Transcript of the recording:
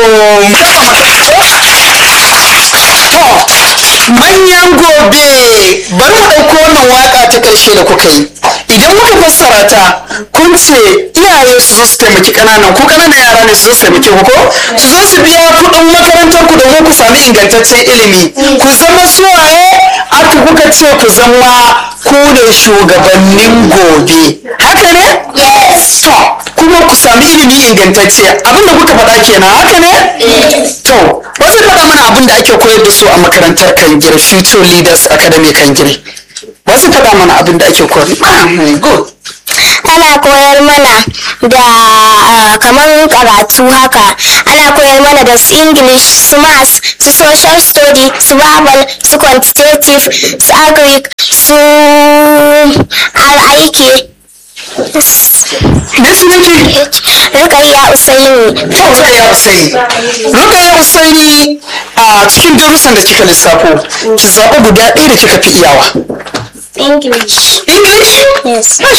manyan gobe bari mu ɗauko wannan waka ta ƙarshe da kuka yi idan muka fassara ta kun ce iyaye su zo su taimaki ƙananan ku ƙananan yara ne su zo su taimaki ku ko su zo su biya kuɗin makarantar ku domin ku sami ingantaccen ilimi ku zama suwaye aka kuka ce ku zama ku ne shugabannin gobe haka ne to kuma ku sami ilimi ingantacce abinda kuka faɗa kenan haka ne to wasu faɗa mana abin da ake koyar da su a makarantar kangire future leaders academy kangire wasu faɗa mana abin da ake koyar ah, good ana koyar mana da ah, kamar karatu haka ana koyar mana da su english su maths su social study su bible su quantitative su agric su har aiki me sunanki rukayya usaini Rukaya Usaini. Rukaya Usaini a cikin darussan da kika lissafo, ki zaɓi guda ɗaya da kika fi iyawa. english English? yes Masha